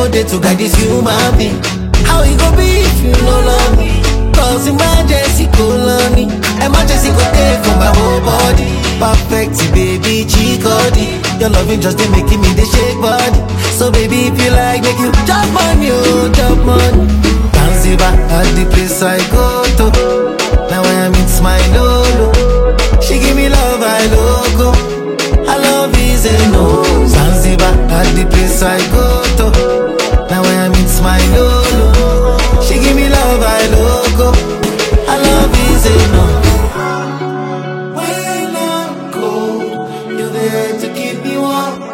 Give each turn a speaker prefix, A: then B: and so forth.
A: no day to guide this human being. How it go be if you no love me? Cause emergency colony, emergency go take for my whole body. Perfect, baby, chikodi. Your loving just dey making me dey shake body. So baby, if you like, make you chop money, oh, chop money. Zanzibar, at the place I go to. Now I am it's my lolo. She give me love, I logo. I love is a no. Zanzibar, at the place I go to. Now I am it's my lolo. She give me love, I logo. I love is a no. When I'm cold, you're there to keep me warm.